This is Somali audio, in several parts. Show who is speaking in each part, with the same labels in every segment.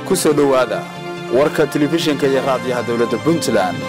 Speaker 1: ku soo dhowaada warka telefishinka iyo raadiyaha dowladda puntland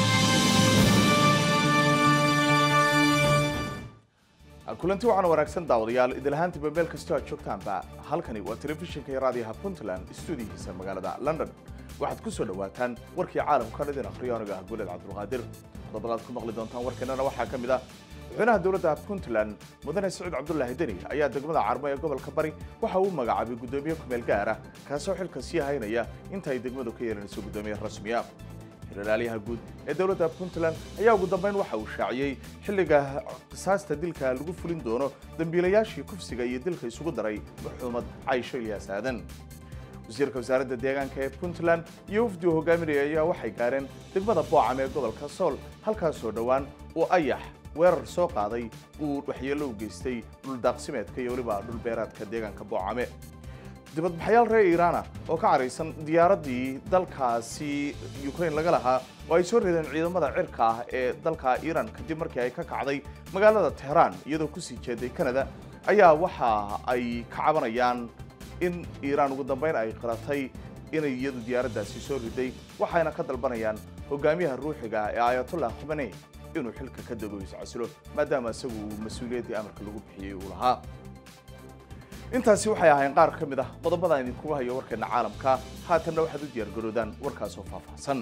Speaker 2: kulanti waxaana wanaagsan daawadayaal idilahaantiiba meel kastoo aad joogtaanba halkani waa telefishinka iyo raadiyaha puntland stuudiyihiisa magaalada london waxaad ku soo dhowaataan warkii caalamkan idin akhriyo aniga ah guuled cabdulqaadir qodobadaad ku maqli doontaan warkeennana waxaa ka mid ah madaxweynaha dowladda puntland mudane siciid cabdulaahi deni ayaa degmada carmo ee gobolka bari waxa uu magacaabay guddoomiye kumeel gaar ah kaasoo xilka sii haynaya inta ay degmadu ka yeelanayso guddoomiye rasmiya xilalaaliyaha guud ee dowladda puntland ayaa ugu dambeyn waxa uu shaaciyey xilliga qisaasta dilka lagu fulin doono dambiilayaashii kufsiga iyo dilka isugu daray maxuumad caysho ilyaas aadan wasiirka wasaaradda deegaanka ee puntland iyo wafdi uu hogaaminaya ayaa waxay gaareen degmada boocam ee gobolka sool halkaasoo dhowaan uu ayax weerar soo qaaday uu waxyeello u geystay dhuldaaqsimeedka iyo weliba dhulbeeraadka deegaanka boocame dibadbaxayaal reer iiraana oo ka caraysan diyaaraddii dalkaasi ukraine laga lahaa oo ay soo reedeen ciidamada cirka ah ee dalka iiraan kadib markii ay ka kacday magaalada tehraan iyadoo kusii jeeday canada ayaa waxa ay ka cabanayaan in iiraan ugu dambeyn ay qiratay inay iyadu diyaaraddaasi soo riday waxayna ka dalbanayaan hogaamiyaha ruuxiga ee ayatollah khamenei inuu xilka ka dego iscasilo maadaama isagu uu mas-uuliyaddii amarka lagu bixiyey uu lahaa intaasi waxay ahayn qaar ka mid ah qodobada idinkugu hayo warkeena caalamka haatanna waxaad u diyaargaroodaan warkaasoo faahfaahsan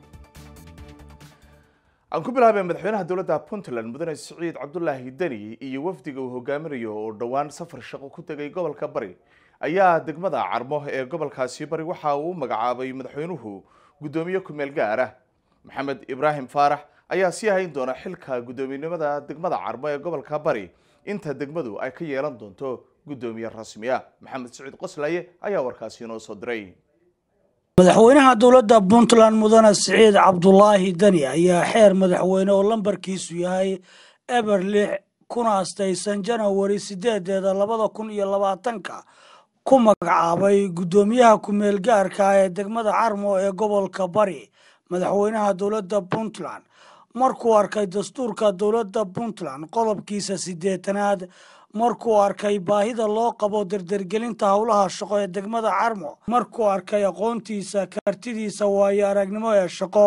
Speaker 2: aan ku bilaabay madaxweynaha dowladda puntland mudane siciid cabdulaahi deni iyo wafdiga uu hogaaminayo oo dhowaan safar shaqo ku tegay gobolka bari ayaa degmada carmo ee gobolkaasi bari waxa uu u magacaabay madaxweynuhu guddoomiye kumeel gaar ah maxamed ibraahim faarax ayaa sii hayn doona xilka guddoominimada degmada carmo ee gobolka bari inta degmadu ay ka yeelan doonto guddoomiye rasmi ah maxamed siciid qoslaye ayaa warkaasi inoo soo diray
Speaker 3: madaxweynaha dowladda puntland mudane siciid cabdulaahi deni ayaa xeer madaxweyne oo lambarkiisu yahay eber lix kuna astaysan janawari sideedeeda labada kun iyo labaatanka ku magacaabay guddoomiyaha kumeel gaarka ee degmada carmo ee gobolka bari madaxweynaha dowladda puntland markuu arkay dastuurka dowladda puntland qodobkiisa siddeetanaad markuu arkay baahida loo qabo dardergelinta howlaha shaqo ee degmada carmo markuu arkay aqoontiisa kartidiisa waayo aragnimo ee shaqo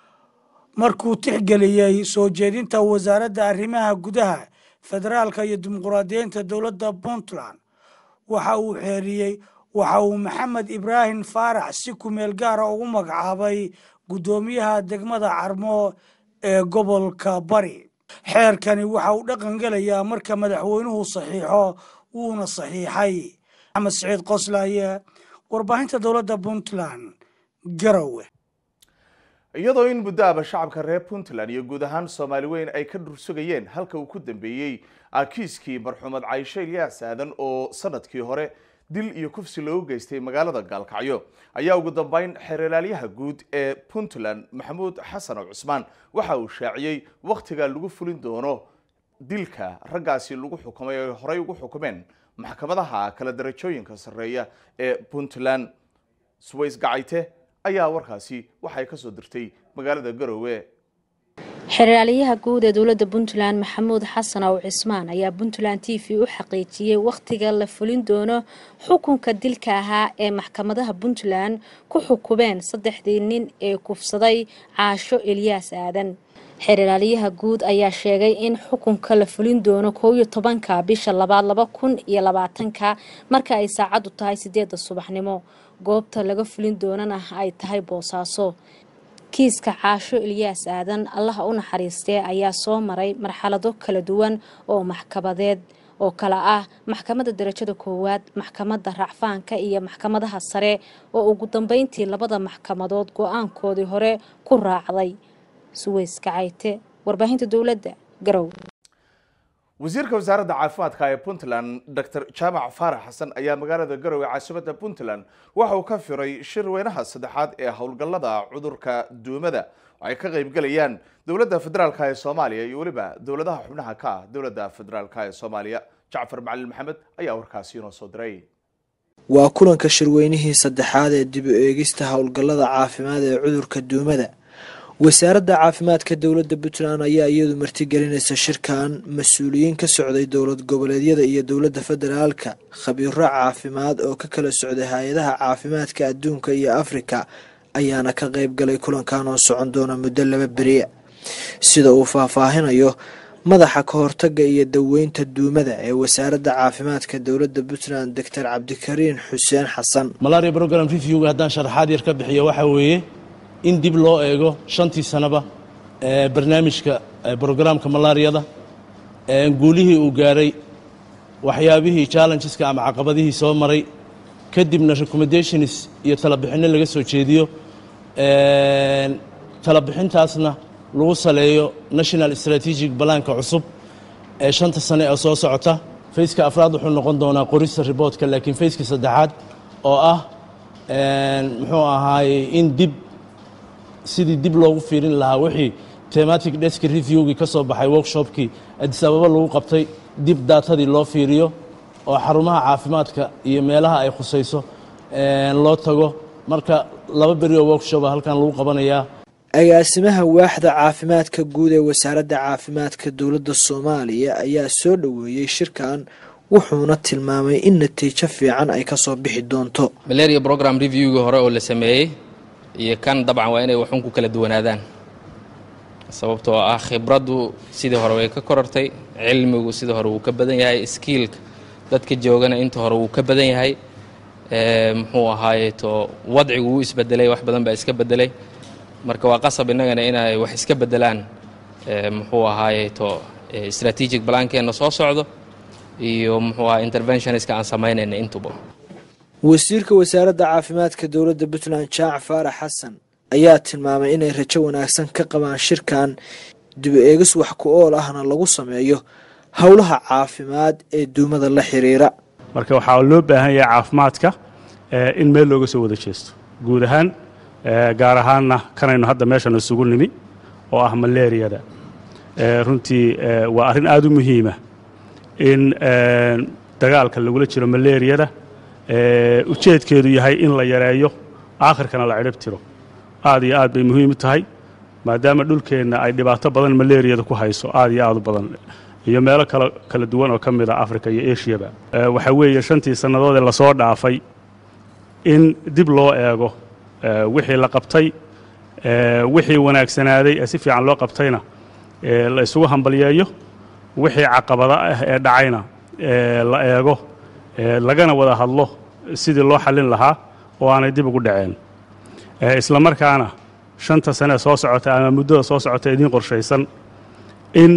Speaker 3: markuu tixgeliyey soo jeedinta wasaaradda arrimaha gudaha federaalka iyo dimuquraadiyiinta dowladda puntland waxa uu xeeriyey waxa uu maxamed ibraahim faarax si kumeel gaara ugu magacaabay guddoomiyaha degmada carmo ee gobolka bari xeerkani waxa uu dhaqan gelayaa marka madaxweynuhu saxiixo wuuna saxiixay maxamed siciid qoslaaye warbaahinta dowladda puntland garowe
Speaker 2: iyadoo in muddo aba shacabka reer puntland iyo guud ahaan soomaali weyn ay ka dhursugayeen halka uu ku dambeeyey kiiskii marxuumad caysho ilyaas aadan oo sanadkii hore dil iyo kufsi loogu geystay magaalada gaalkacyo ayaa ugu dambeyn xeeralaalyaha guud ee puntland maxamuud xasan cusmaan waxa uu shaaciyey wakhtiga lagu fulin doono dilka raggaasi lagu xukumay ay horey ugu xukumeen maxkamadaha kala darajooyinka sarreeya ee puntland suways gacayte ayaa warkaasi waxay ka soo dirtay magaalada garowe
Speaker 4: xeraalyaha guud ee dowladda puntland maxamuud xasan ow cismaan ayaa puntland t v u xaqiijiyey wakhtiga la fulin doono xukunka dilka ahaa ee maxkamadaha puntland ku xukumeen saddexdii nin ee kufsaday caasho elyaas aadan xeraalyaha guud ayaa sheegay in xukunka la fulin doono koow iyo tobanka bisha labaad laba kun iyo labaatanka marka ay saacadu tahay sideeda subaxnimo goobta laga fulin doonana ay tahay boosaaso kiiska caasho ilyaas aadan allaha u naxariistee ayaa soo maray marxalado kala duwan oo maxkamadeed oo kale ah maxkamadda darajada koowaad maxkamadda racfaanka iyo maxkamadaha sare oo ugu dambeyntii labada maxkamadood go-aankoodii hore ku raacday suweys kacayte warbaahinta dowladda garow
Speaker 2: wasiirka wasaaradda caafimaadka ee puntland dr jaamac faarax xasan ayaa magaalada garowe caasimadda puntland waxa uu ka firay shir weynaha saddexaad ee howlgallada cudurka duumada oo ay ka qaybgalayaan dowladda federaalka ee soomaaliya iyo weliba dowladaha xubnaha ka ah dowladda federaalka ee soomaaliya jacfar macalin maxamed ayaa warkaasi inoo soo diray
Speaker 5: waa kulanka shirweynihii saddexaad ee dib u eegista howlgallada caafimaad ee cudurka duumada wasaaradda caafimaadka dowladda puntland ayaa iyadu martigelinaysa shirkan mas-uuliyiin ka socday dowlad goboleedyada iyo dowladda federaalka khabiiro caafimaad oo ka kala socday hay-adaha caafimaadka adduunka iyo afrika ayaana ka qayb galay kulankan oo socon doona muddo laba beriya sida uu faahfaahinayo madaxa ka hortaga iyo daweynta duumada ee wasaaradda caafimaadka dowladda puntland doctor cabdikariin xuseen xasan
Speaker 6: malaria program reviewga haddaan sharaxaad yar ka bixiyo waxaa weeye in dib loo eego shantii sanaba barnaamijka brograamka malaariyada guulihii uu gaaray waxyaabihii challengeska ama caqabadihii soo maray kadibna recommendations iyo talabixinno laga soo jeediyo talabixintaasna lagu saleeyo national strategic balaanka cusub ee shanta sane ee soo socota fayska afraad wuxuu noqon doonaa qorista riboodka laakiin fayska saddexaad oo ah muxuu ahaaye in dib sidii dib loogu fiirin lahaa wixii tematic desk reviewgii ka soo baxay workshopkii adis ababa lagu qabtay dib daatadii loo fiiriyo oo xarumaha caafimaadka iyo meelaha ay khusayso loo tago marka laba beri oo workshopa halkan lagu qabanayaa
Speaker 5: agaasimaha waaxda caafimaadka guud ee wasaaradda caafimaadka dowladda soomaaliya ayaa soo dhoweeyey shirkan wuxuuna tilmaamay in natiijo fiican ay kasoo bixi doonto
Speaker 7: malaria program reviewgii hore oo la sameeyey iyo kan dabcan waa inay waxun ku kala duwanaadaan sababtoo ah khibraddu sidii hore way ka korortay cilmigu sidii hore wuu ka badan yahay skiilka dadka joogana inta hore wuu ka badan yahay muxuu ahaaye to wadcigu wuu isbedelay wax badan baa iska bedelay marka waa qasab innagana inay wax iska bedelaan muxuu ahaaye to strategic balaankeenna soo socdo iyo muxuu aha interventionska aan samaynayna intuba
Speaker 5: wasiirka wasaaradda caafimaadka dowladda puntland jaac faarax xasan ayaa tilmaamay inay rajo wanaagsan ka qabaan shirkan dib eegis wax ku ool ahna lagu sameeyo howlaha caafimaad ee duumada la xiriira
Speaker 8: marka waxaa loo baahan yahay caafimaadka in meel looga soo wada jeesto guud ahaan gaar ahaanna kanaynu hadda meeshan isugu nimi oo ah malaariyada runtii waa arrin aada u muhiima in dagaalka lagula jiro malaariyada ujeedkeedu yahay in la yareeyo aakhirkana la cidhib tiro aad iyo aad bay muhiim u tahay maadaama dhulkeenna ay dhibaato badan malaariyada ku hayso aad iyo aad u badan iyo meelo kala kala duwan oo ka mid a africa iyo ashiyaba waxaa weeye shantii sannadoodee lasoo dhaafay in dib loo eego wixii la qabtay wixii wanaagsanaaday ee si fiican loo qabtayna la isugu hambalyeeyo wixii caqabada ah ee dhacayna la eego lagana wada hadlo sidii loo xallin lahaa oo aanay dib ugu dhaceen isla markaana shanta sane soo socota ama muddada soo socota idiin qorshaysan in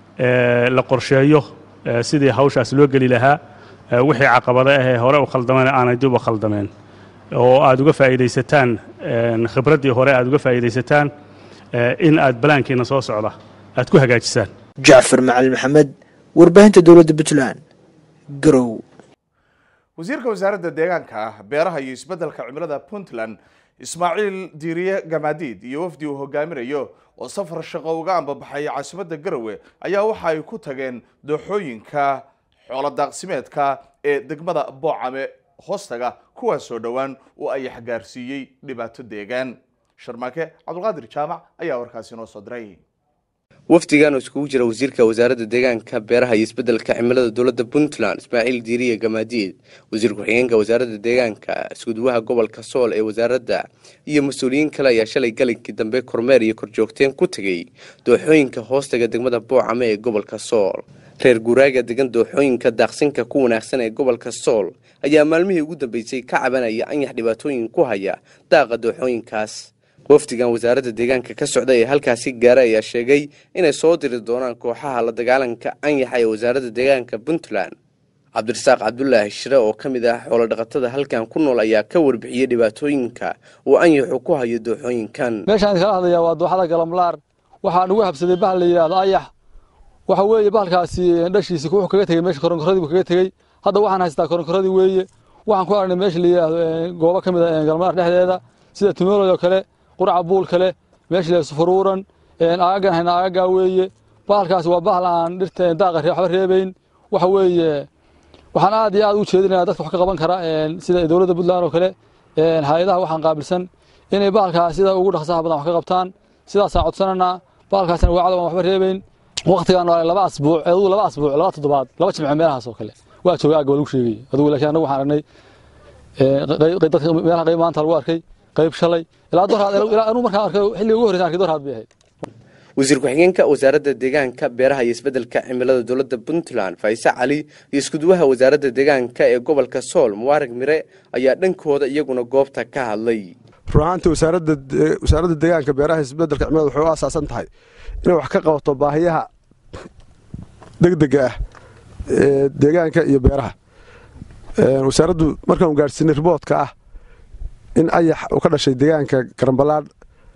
Speaker 8: la qorsheeyo sidii hawshaas loo geli lahaa wixii caqabada ah ee hore u khaldameen aanay dib u khaldameen oo aad uga faa'iidaysataan khibraddii hore aad uga faa'iidaysataan in aad balaankiina soo socda aad ku hagaajisaan
Speaker 5: jacfar macalin maxamed warbaahinta dowladda puntland garow
Speaker 2: wasiirka wasaaradda deegaanka beeraha iyo isbeddelka cimilada puntland ismaaciil diiriye gamaadiid iyo wafdi uu hogaaminayo oo safar shaqo uga ambabaxay caasimadda garowe ayaa waxa ay ku tageen dooxooyinka xoolodaaqsimeedka ee degmada boocame hoostaga kuwaasoo dhowaan uu ayax gaarsiiyey dhibaato deegaan sharmaake cabdulqaadir jaamac ayaa warkaasi noo soo diray
Speaker 9: wafdigan oo iskugu jira wasiirka wasaaradda deegaanka beeraha iyo isbeddelka cimilada dowladda puntland ismaaciil diiriye gamaadiid wasiir ku-xigeenka wasaaradda deegaanka iskuduwaha gobolka sool ee wasaaradda iyo mas-uuliyiin kale ayaa shalay galinkii dambe kormeer iyo korjoogteen ku tegey dooxooyinka hoostaga degmada boocame ee gobolka sool reer guuraaga degan dooxooyinka daaqsinka ku wanaagsan ee gobolka sool ayaa maalmihii ugu dambeysay ka cabanaya anyax dhibaatooyin ku haya daaqa dooxooyinkaas wafdigan wasaaradda deegaanka ka socda ee halkaasi gaara ayaa sheegay inay soo diri doonaan kooxaha la dagaalanka anyaxa ee wasaaradda deegaanka puntland cabdirasaaq cabdulaahi shire oo ka mid ah xoolodhaqatada halkan ku nool ayaa ka warbixiyey dhibaatooyinka uu anyaxu ku hayo dooxooyinkan
Speaker 10: meeshaan kala hadlayaa waa dooxada galamlaar waxaa nugu habsaday bahal la yidhaahdo ayax waxa weeye bahalkaasi dhashiisi wuxuu kaga tegey meesha koronkoradii buu kaga tegey hadda waxaan haystaa koronkoradii weeye waxaan ku aragnay meesha la yidhaahdo goobo ka mid a galamlaar dhexdeeda sida tumeelod oo kale quraca buul kale meesha la sufuruuran aagagan hayna aagagaa weeye bahalkaasi waa bahal aan dhirta daaqa waxba reebayn waxa weeye waxaan aad iyo aad u jeedinayaa dadka wax ka qaban kara sida dowladda puntland oo kale hay-adaha waxaan qaabilsan inay bahalkaas sida ugu dhaqsaha badan wax ka qabtaan sidaasaan codsananaa baalkaasina waacda waan waxba reebayn waqtigaan waa laba asbuuc adugu laba asbuuc laba toddobaad laba jimce meelahaas oo kale waa jooga agga waa lagu sheegay adugu laakiin annagu waxaan aragnay dadka meelaha qayb maanta lagu arkay qayb shalay ilaa doraad ilaa anuu markaan arkay xilliga ugu horreysa arkay doraad bay ahayd
Speaker 9: wasiir ku-xigeenka wasaaradda deegaanka beeraha iyo isbeddelka cimilada dowladda puntland faise cali iyo iskuduwaha wasaaradda deegaanka ee gobolka sool mubaarag mire ayaa dhankooda iyaguna goobta ka hadlay
Speaker 11: run ahaantii wasaaradda deegaanka beeraha iyo isbeddelka cimilada waxay u asaasan tahay inay wax ka qabato baahiyaha degdega ah ee deegaanka iyo beeraha wasaaraddu markaan gaadhsiinay riboodka ah in ayax uu ka dhashay deegaanka garamballaadh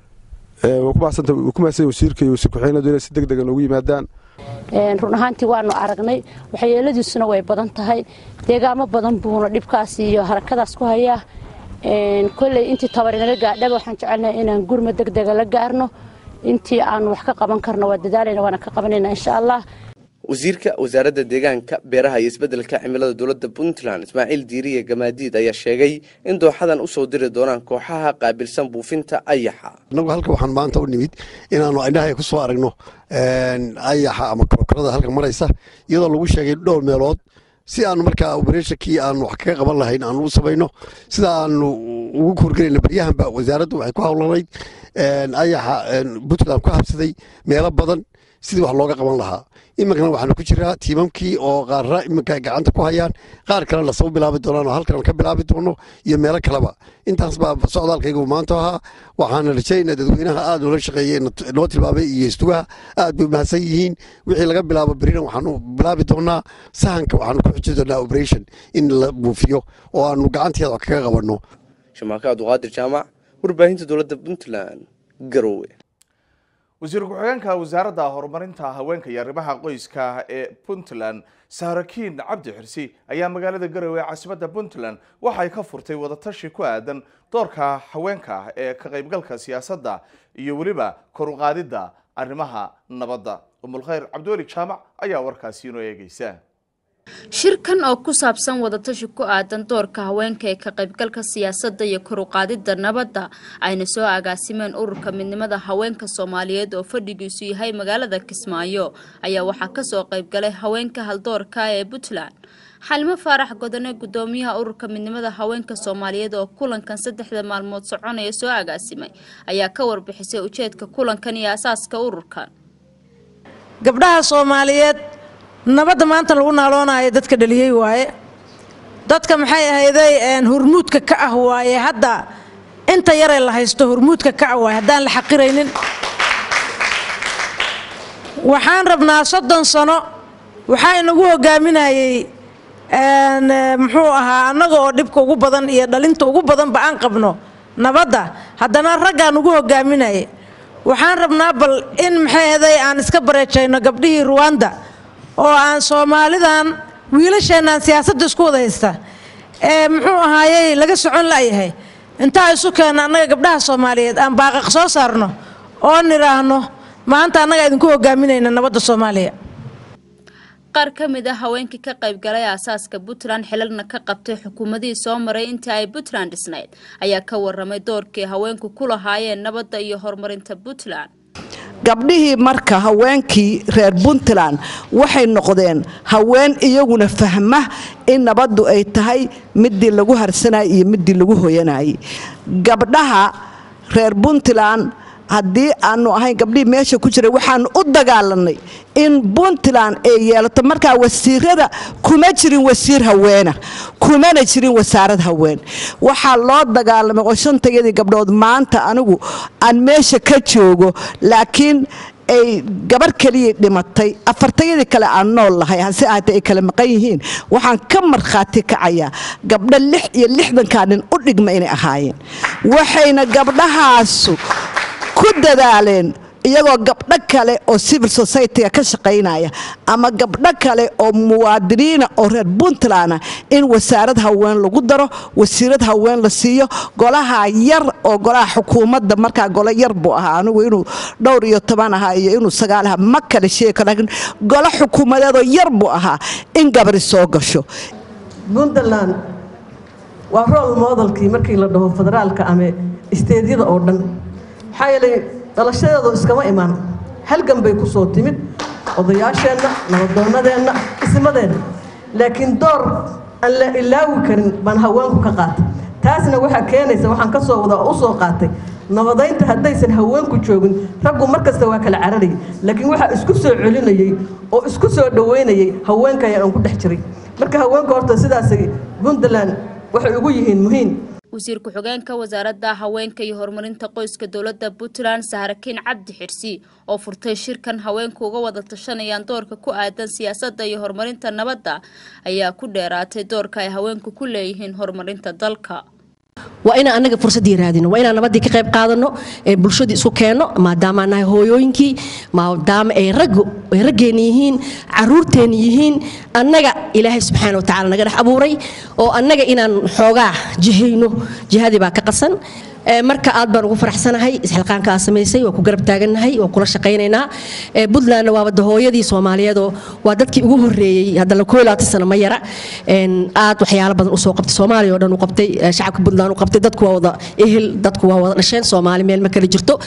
Speaker 11: wuu ku mahadsan wasiirka iyo wasiir ku-xigeenadu inay si deg dega noogu yimaadaan
Speaker 12: run ahaantii waanu aragnay waxyeeladiisuna way badan tahay deegaamo badan buuna dhibkaas iyo harakadaas ku hayaa kolley intii tabarinala gaadhaba waxaan jecelnahay inaan gurma deg dega la gaarno intii aanu wax ka qaban karno waa dadaalayna waana ka qabanayna insha allah
Speaker 9: wasiirka wasaaradda deegaanka beeraha iyo isbeddelka cimilada dowladda puntland ismaaciil diiriye gamaadiid ayaa sheegay in dooxadan usoo diri doonaan kooxaha qaabilsan buufinta ayaxa
Speaker 13: annagu halka waxaan maanta u nimid inaannu indhahay ku soo aragno ayaxa ama korokorada halka maraysa iyadoo lagu sheegay dhowr meelood si aanu markaa obereshakii aanu wax kaga qaban lahayn aanu u samayno sida aanu ugu korgelayna baryahanba wasaaraddu waxay ku hawlanayd ayaxa puntland ku habsaday meelo badan sidii wax looga qaban lahaa iminkana waxaanu ku jiraa tiimamkii oo qaarra iminka ay gacanta ku hayaan qaar kalena lasoo bilaabi doonaan oo halkan ka bilaabi doono iyo meelo kaleba intaas baa socdaalkaygu maanta ahaa waxaana rajaynaa dadweynaha aad noola shaqeeyey noo tilmaamay iyo istugaha aad bay mahadsan yihiin wixii laga bilaabo berina waxaanu bilaabi doonaa sahanka waxaanu ku xuji doonaa operation in la buufiyo oo aanu gacanteeda wax kaga qabanno
Speaker 9: shamaaka abduqaadir jaamac warbaahinta dowladda puntland garowe
Speaker 2: wasiir ku-xigeenka wasaaradda horumarinta haweenka iyo arrimaha qoyska ee puntland saarakiin cabdi xirsi ayaa magaalada garowe ee caasimadda puntland waxay ka furtay wadatashi ku aadan doorka haweenka ee ka qaybgalka siyaasadda iyo weliba kor u qaadidda arrimaha nabadda umulkhayr cabdiweli jaamac ayaa warkaasi inoo eegeysa
Speaker 14: shirkan oo ku saabsan wadatashi ku aadan doorka haweenka ee ka qaybgalka siyaasadda iyo kor u qaadidda nabadda ayna soo agaasimeen ururka midnimada haweenka soomaaliyeed oo fadhigiisu yahay magaalada kismaayo ayaa waxaa kasoo qaybgalay haweenka haldoorka ee puntland xalimo faarax godone gudoomiyaha ururka midnimada haweenka soomaaliyeed oo kulankan saddexda maalmood soconaya soo agaasimay ayaa ka warbixisay ujeedka kulankan iyo asaaska ururkan
Speaker 15: gabdhaha soomaaliyeed nabadda maanta lagu naaloonayo dadka dhaliyey waaye dadka maxay ahayday hurmuudka ka ah waaye hadda inta yaree la haysto hurmuudka ka ah waaye haddaan la xaqiraynin waxaan rabnaa soddon sano waxaa inagu hogaaminayey muxuu ahaa annaga oo dhibka ugu badan iyo dhalinta ugu badanba aan qabno nabadda haddana raggaan ugu hogaaminayay waxaan rabnaa bal in maxay ahayday aan iska bareejayno gabdhihii ruwanda oo aan soomaalidan wiilasheenaan siyaasadda isku wada haysta ee muxuu ahaayey laga socon la'yahay intaa isu keenna annaga gabdhaha soomaaliyeed aan baaqaq soo saarno oo nidhaahno maanta annaga idinku hogaaminayna nabadda soomaaliya
Speaker 14: qaar ka mid a haweenkii ka qaybgalay aasaaska puntland xilalna ka qabtay xukuumadihii soo maray intii ay puntland dhisnayd ayaa ka waramay doorkii haweenku ku lahaayeen nabadda iyo horumarinta puntland
Speaker 16: gabdhihii marka haweenkii reer puntland waxay noqdeen haween iyaguna fahma in nabaddu ay tahay midii lagu harsanayay iyo midii lagu hoyanayay gabdhaha reer puntland haddii aanu ahayn gabdhihii meesha ku jiray waxaanu u dagaalanay in puntland ay yeelato markaa wasiirada kuma jirin wasiir haweena kumana jirin wasaarad haween waxaa loo dagaalamay oo shantayadii gabdhood maanta anigu aan meesha ka joogo laakiin ay gabar keliya dhimatay afartayadii kale aan nool lahay hase ahaatee ay kala maqan yihiin waxaan ka markhaati kacayaa gabdho lix iyo lixdankaa nin u dhigma inay ahaayeen waxayna gabdhahaasu ku dadaaleen iyagoo gabdho kale oo civil society-ga ka shaqaynaya ama gabdho kale oo muwaadiniina oo reer puntland in wasaarad haween lagu daro wasiirad haween la siiyo golaha yar oo golaha xukuumadda markaa golo yar buu ahaa anigu inuu dhowr iyo toban ahaa iyo inuu sagaal ahaa ma kale sheegi karo laakiin golo xukuumadeedoo yar buu ahaa in gabri soo gasho
Speaker 17: puntland waa role modelkii markii la dhaho federaalka ama isteedyada oo dhan maxaa yeelay dhalashadeedu iskama imaan halgan bay ku soo timid odayaasheenna nabadoonnadeenna ismadeenna laakiin door aan la ilaawi karin baan haweenku ka qaatay taasna waxaa keenaysa waxaan ka soo wada u soo qaatay nabadaynta haddaysan haweenku joogin raggu mar kasta waa kala cararayay laakiin waxaa isku soo celinayey oo isku soo dhoweynayay haweenkaya aan ku dhex jiray marka haweenka horta sidaasay puntland waxay ugu yihiin muhiim
Speaker 14: wasiir ku-xigeenka wasaaradda haweenka iyo horumarinta qoyska dowladda puntland sahrakiin cabdi xirsi oo furtay shirkan haweenku uga wada tashanayaan doorka ku aadan siyaasadda iyo horumarinta nabadda ayaa ku dheeraatay doorka ay haweenku ku leeyihiin horumarinta dalka
Speaker 18: waa inaan annaga fursaddii raadino waa inaan nabaddii ka qayb qaadano ee bulshadii isku keenno maadaama nahay hooyooyinkii maadaama ay raggu ay raggeenna yihiin caruurteenna yihiin annaga ilaahay subxaana watacaala naga dhex abuuray oo annaga inaan xoogaa jihayno jihadii baa ka qasan marka aad baan ugu faraxsanahay isxilqaanka aad samaysay waa ku garab taagannahay waa kula shaqaynaynaa puntlandna waa wadda hooyadii soomaaliyeedoo waa dadkii ugu horreeyey haddana koo labaatan sano ma yara aad waxyaalo badan usoo qabtay soomaaliya oo dhan u qabtay shacabka puntland u qabtay dadku waa wada ehel dadku waa wada dhasheen soomaali meel ma kala jirto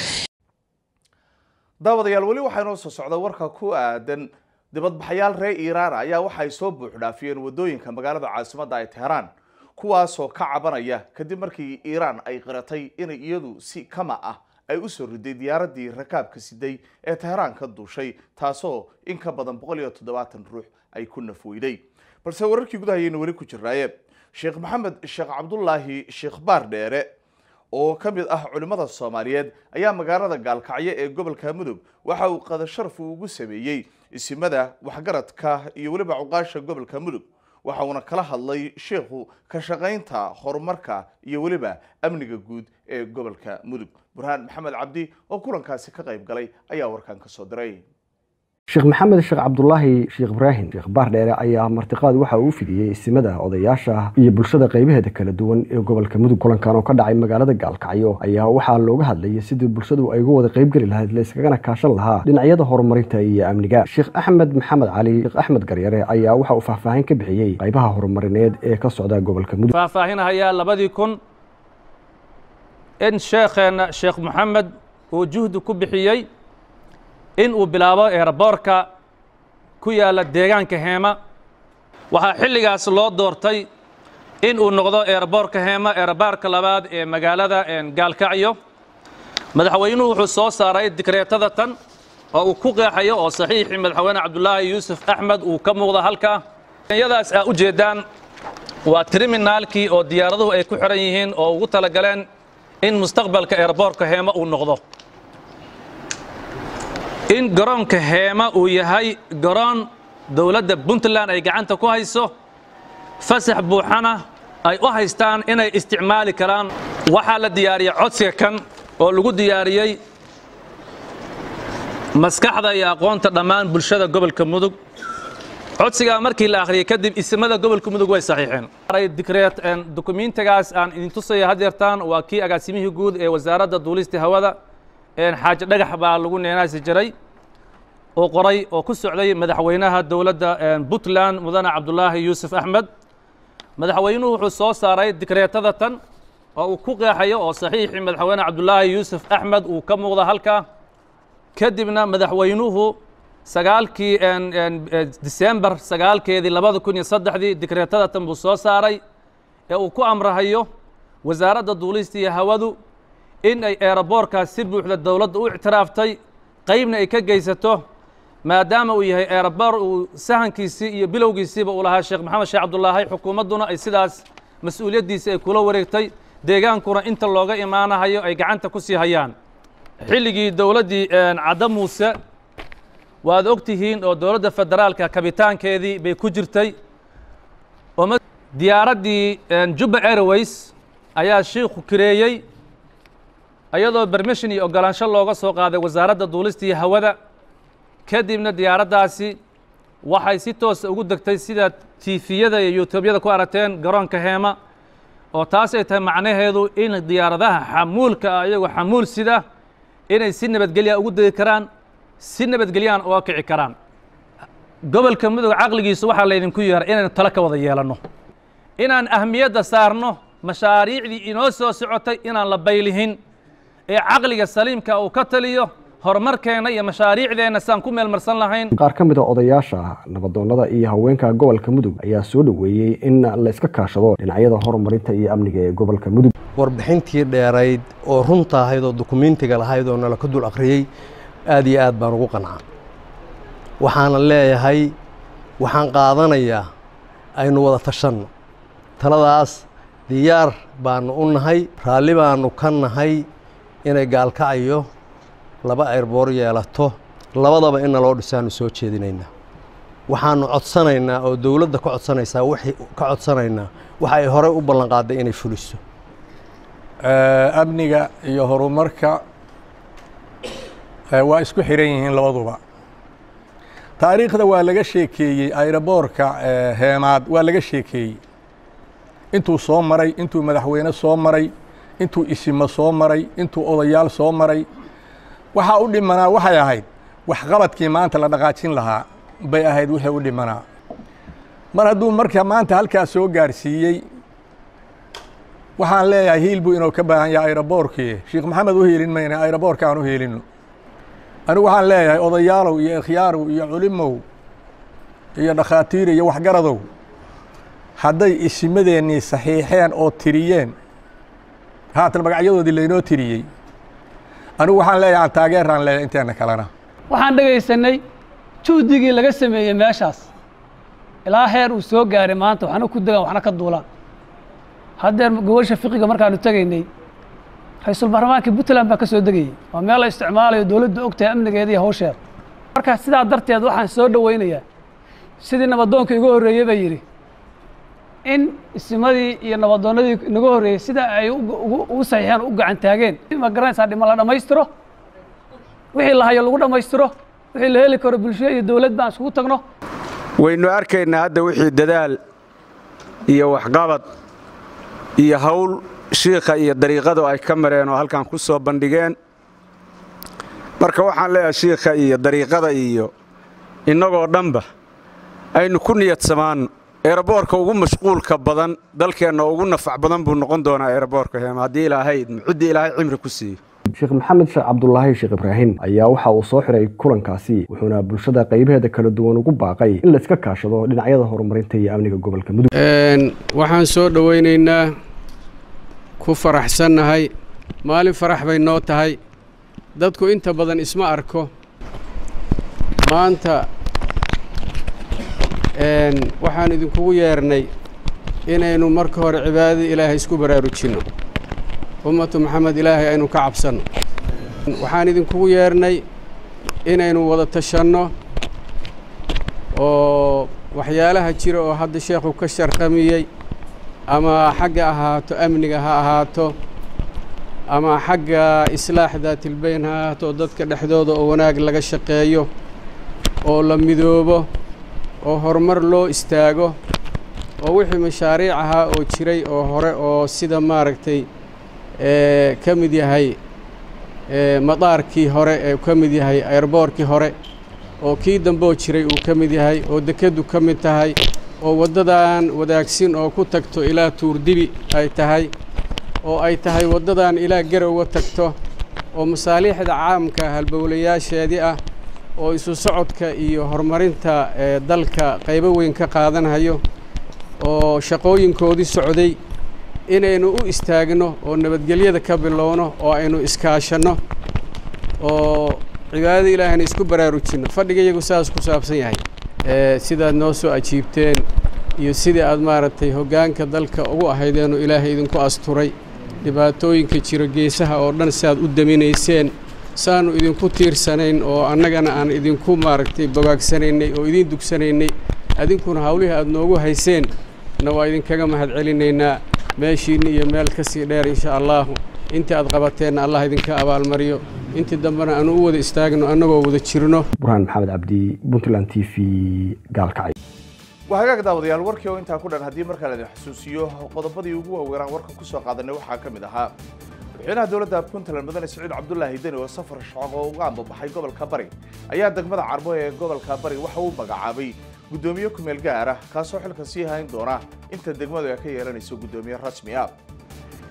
Speaker 2: daawadayaal weli waxaa inoo soo socda warka ku aadan dibadbaxayaal reer iiraan ayaa waxay soo buuxdhaafiyeen wadooyinka magaalada caasimadda ay teheraan kuwaasoo ka cabanaya kadib markii iiraan ay qiratay inay iyadu si kama ah ay u soo riday diyaaradii rakaabka siday ee teheraan ka duushay taasoo in ka badan boqol iyo toddobaatan ruux ay ku nafweyday balse wararkii gudahayayna weli ku jiraaye sheekh maxamed sheekh cabdulaahi sheekh baar dheere oo ka mid ah culimmada soomaaliyeed ayaa magaalada gaalkacyo ee gobolka mudug waxa uu qadasharaf ugu sameeyey isimada waxgaradka iyo weliba cuqaasha gobolka mudug waxa uuna kala hadlay sheikhu ka shaqaynta horumarka iyo weliba amniga guud ee gobolka mudug burhaan maxamed cabdi oo kulankaasi ka qayb galay ayaa warkan ka soo diray
Speaker 19: sheekh maxamed sheekh cabdulaahi sheekh ibraahim sheekh baardheere ayaa martiqaad waxa uu fidiyey isimada odayaasha iyo bulshada qaybaheeda kala duwan ee gobolka mudug kulankan oo ka dhacay magaalada gaalkacyo ayaa waxaa looga hadlayay sidii bulshadu ay uga wada qaybgeli lahayd layskagana kaashan lahaa dhinacyada horumarinta iyo amniga sheekh axmed maxamed cali sheekh axmed garyare ayaa waxa uu faahfaahin ka bixiyey qaybaha horumarineed ee ka socda gobolka mudug
Speaker 20: faahfaahinahayaa labadii kun in sheekheenna sheekh maxamed uu juhdi ku bixiyey in uu bilaabo eeraboorka ku yaalla deegaanka heema waxaa xilligaas loo doortay in uu noqdo eeraboorka heema eerabaarka labaad ee magaalada gaalkacyo madaxweynuhu wuxuu soo saaray dikreetada tan oo uu ku qeexayo oo saxiixii madaxweyne cabdulaahi yuusuf axmed uu ka muuqda halkaa yadaas aa u jeeddaan waa triminaalkii oo diyaaraduhu ay ku xidhan yihiin oo ugu talagaleen in mustaqbalka eeraboorka heema uu noqdo in garoonka heema uu yahay garoon dowladda puntland ay gacanta ku hayso fasax buuxana ay u haystaan inay isticmaali karaan waxaa la diyaariyey codsiga kan oo lagu diyaariyey maskaxda iyo aqoonta dhammaan bulshada gobolka mudug codsigaa markii la akhriyey kadib isimada gobolka mudug way saxiixeen dikreet dukumiintigaas aan idin tusaya haddeertaan waa kii agaasimihii guud ee wasaaradda duulista hawada xaaji dhagax baa lagu neenaasi jiray oo qoray oo ku socday madaxweynaha dowladda puntland mudane cabdulaahi yuusuf axmed madaxweynuhu wuxuu soo saaray dikreetada tan oo uu ku qeexayo oo saxiixii madaxweyne cabdulaahi yuusuf axmed uu ka muuqda halkaa kadibna madaxweynuhu sagaalkii disembar sagaalkeedii labada kun iyo saddexdii dikreetada tan buu soo saaray ee uu ku amrahayo wasaaradda duulista iyo hawadu in ay eeraboorkaas si buuxda dowladda u ictiraaftay qaybna ay ka geysato maadaama uu yahay eeraboor uu sahankiisii iyo bilowgiisiiba uu lahaa sheekh maxamed sheekh cabdulaahi xukuumadduna ay sidaas mas-uuliyaddiisii ay kula wareegtay deegaankuna inta looga imaanahayo ay gacanta ku sii hayaan xilligii dowladdii cadda muuse waad og tihiin oo dowladda federaalka kabitaankeedii bay ku jirtay diyaaraddii jubba airways ayaa shiikhu kireeyey iyadoo bermission iyo ogolaansho looga soo qaaday wasaaradda duulista iyo hawada kadibna diyaaraddaasi waxay si toosa ugu degtay sida tiifiyada iyo yuutubyada ku aragteen garoonka heema oo taas ay tahay macnaheedu in diyaaradaha xamuulka ah iyagoo xamuul sida inay si nabadgelya ugu degi karaan si nabadgelyaan uga kici karaan gobolka mudug caqligiisu waxaa laydinku yeeray inaynu talo ka wada yeelanno inaan ahmiyadda saarno mashaariicdii inoo soo socotay inaan la baylihin ee caqliga saliimka uu ka taliyo horumarkeenna iyo mashaariicdeenna saan ku meelmarsan lahayn
Speaker 19: qaar ka mid a odayaasha nabadoonnada iyo haweenka gobolka mudug ayaa soo dhoweeyey in la iska kaashado dhinacyada horumarinta iyo amniga ee gobolka mudug
Speaker 21: warbixintii dheerayd oo runta ahayd oo dukumentiga lahayd oo nala ka dul akhriyey aad iyo aad baan ugu qancaa waxaana leeyahay waxaan qaadanayaa aynu wada tashanno taladaas diyaar baanu u nahay raalli baanu ka nahay inay gaalkacayo laba ayrboor yeelato labadaba in naloo dhisaanu soo jeedinaynaa waxaanu codsanaynaa oo dowladda ka codsanaysaa wixii ka codsanaynaa waxa ay horey u ballanqaaday inay fuliso
Speaker 22: amniga iyo horumarka waa isku xiran yihiin labaduba taariikhda waa laga sheekeeyey ayroboorka heemaad waa laga sheekeeyey intuu soo maray intuu madaxweyne soo maray intuu isimo soo maray intuu odayaal soo maray waxaa u dhimanaa waxay ahayd waxqabadkii maanta la dhaqaajin lahaa bay ahayd wixii u dhimanaa mar hadduu marka maanta halkaas soo gaarsiiyey waxaan leeyahay hiil buu inuu ka baahan yahay ayroboorkii sheekh maxamed u hiilin mayna ayroboorka aan u hiilino anigu waxaan leeyahay odayaalow iyo ikhyaarow iyo culimow iyo dhakhaatiir iyo waxgaradow hadday isimadeennii saxiixeen oo tiriyeen haatan magacyadoodii laynoo tiriyey anigu waxaan leeyahay aan taageeraan leeyahay inteena kalena
Speaker 23: waxaan dhegaysanay juhdigii laga sameeyey meeshaas ilaa heer uu soo gaaray maanta waxna ku degaan waxna ka duulaan haddeer gobasha fiqiga markaanu tegaynay ra-iisul baarlamaankii puntland baa ka soo degayey waa meel la isticmaalayo dowladdu og tahay amnigeeda iyo hawsheeda marka sidaa darteed waxaan soo dhowaynayaa sidii nabadoonka igu horreeyey baa yidhi in isimadii iyo nabadoonnadii inaga horreeyey sida ay ugu saxiixeen u gacan taageen ma garanaysaa dhima la dhammaystiro wixii la hayo lagu dhammaystiro wixii la heli karo bulsho iyo dowlad baan isugu tagno
Speaker 1: waynu arkaynaa hadda wixii dadaal iyo waxqabad iyo hawl shiikha iyo dariiqadu ay ka mareen oo halkan ku soo bandhigeen marka waxaan leeyahay shiikha iyo dariiqada iyo innagoo dhanba aynu ku niyadsamaanno eeraboorka ugu mashquulka badan dalkeenna ugu nafac badan buu noqon doonaa eeraboorka heema haddii ilaahay muxuddii ilaahay cimri ku siiyo
Speaker 19: sheekh maxamed sheekh cabdulaahi sheekh ibraahim ayaa waxa uu soo xiray kulankaasi wuxuuna bulshada qaybaheeda kala duwan ugu baaqay in la iska kaashado dhinacyada horumarinta iyo amniga gobolka mudug
Speaker 24: waxaan soo dhowaynaynaa ku faraxsannahay maalin farax bay noo tahay dadku inta badan isma arko maanta waxaan idinkugu yeernay inaynu marka hore cibaadada ilaahay isku baraarujinno ummatu maxamed ilaahay aynu ka cabsanno waxaan idinkugu yeernay inaynu wada tashanno oo waxyaalaha jira oo hadda sheekhu ka sharqamiyey ama xagga ahaato amniga ha ahaato ama xagga islaax daatilbayn ha ahaato dadka dhexdooda oo wanaag laga shaqeeyo oo la midoobo oo horumar loo istaago oo wixii mashaariic ahaa oo jiray oo hore oo sida maaragtay ka mid yahay madaarkii hore ee ka mid yahay airboorkii hore oo kii dambeoo jiray uu ka mid yahay oo dekeddu ka mid tahay oo waddadan wadaagsin oo ku tagto ilaa tuurdibi ay tahay oo ay tahay waddadan ilaa garowa tagto oo masaaliixda caamka halbowlayaasheedii ah oo isu socodka iyo horumarinta dalka qaybo weyn ka qaadanhayo oo shaqooyinkoodii socday inaynu u istaagno oo nabadgelyada ka bilowno oo aynu iskaashanno oo cibaadada ilaahayna isku baraarujinno fadhiga iyagu saas ku saabsan yahay sidaad noo soo ajiibteen iyo sidii aad maaragtay hoggaanka dalka ugu ahaydeenoo ilaahay idinku asturay dhibaatooyinka jiro geesaha oo dhan si aad u daminayseen saanu idinku tiirsanayn oo annagana aan idinku maaragtay bogaagsanaynay oo idiin dugsanaynay adinkuna hawlihii aad noogu hayseen na waa idinkaga mahadcelinaynaa meeshiinna iyo meel ka sii dheer insha allaahu intii aad qabateenna allah idinka abaalmariyo intii dambena aanu u wada istaagno annagoo wada jirno
Speaker 19: burhaan maxamed cabdi puntland t v gaalkacay
Speaker 2: waa hagaag daawadayaal warkii oo intaa ku dhan haddii markaa la idin xusuusiyo qodobadii ugu waaweynaan warka ku soo qaadanay waxaa ka mid ahaa madaxweynaha dowladda puntland mudane siciid cabdulaahi deni oo safar shaqo oo uga ambabaxay gobolka bari ayaa degmada carbo ee gobolka bari waxa uu magacaabay guddoomiye kumeel gaar ah kaasoo xilka sii hayn doona inta degmadu ay ka yeelanayso guddoomiye rasmi ah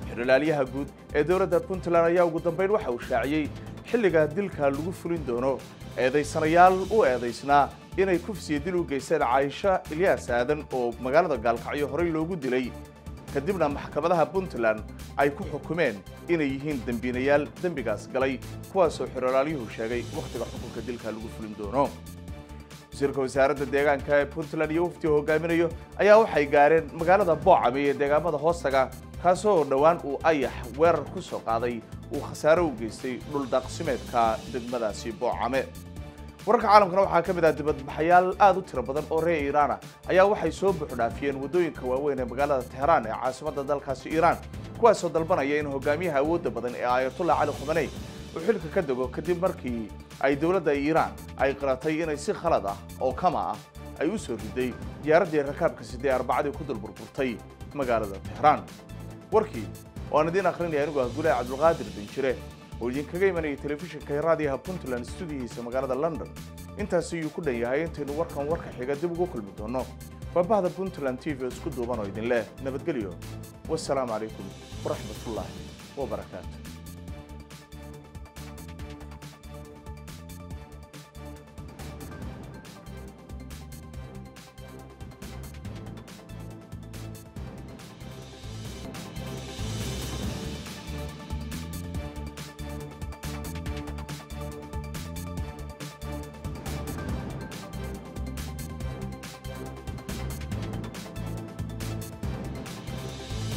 Speaker 2: xerolaalyaha guud ee dowladda puntland ayaa ugu dambayn waxa uu shaaciyey xilliga dilka lagu fulin doono eedaysanayaal u eedaysnaa inay kufsiya dil u geysteen caaisha ilyaas aadan oo magaalada gaalkacyo horey loogu dilay kadibna maxkamadaha puntland ay ku xukumeen inay yihiin dembiinayaal dembigaas galay kuwaasoo xerolaalyuhu sheegay wakhtiga xukunka dilka lagu fulin doono wasiirka wasaaradda deegaanka ee puntland iyo waftiga hogaaminayo ayaa waxay gaareen magaalada boocame ee deegaamada hoostaga kaasoo dhowaan uu ayax weerar ku soo qaaday uu khasaare u geystay dhuldaaqsimeedka degmadaasi boocame wararka caalamkana waxaa ka mid ah dibadbaxayaal aad u tiro badan oo reer iiraana ayaa waxay soo buuxdhaafiyeen waddooyinka waaweyn ee magaalada teheraan ee caasimadda dalkaasi iiraan kuwaasoo dalbanaya in hogaamiyaha awoodda badan ee aayatullah cali khumaney uu xilka ka dego kadib markii ay dowladda iiraan ay qiratay inay si khalad ah oo kama ah ay u soo riday diyaaraddii rakaabka sidee arbacadii ku dulburburtay magaalada teheraan warkii waan idiin akhrinaya anigu ah gulaha cabdulqaadir binjire oo idinkaga imanayay telefishinka raadiyaha puntland stuudiyihiisa magaalada london intaasi ayuu ku dhan yahay intaynu warkan warka xiga dib ugu kulmi doono baabahda puntland t v oo isku duuban oo idin leh nabadgelyo wasalaamu calaykum waraxmatullaahi wabarakaatu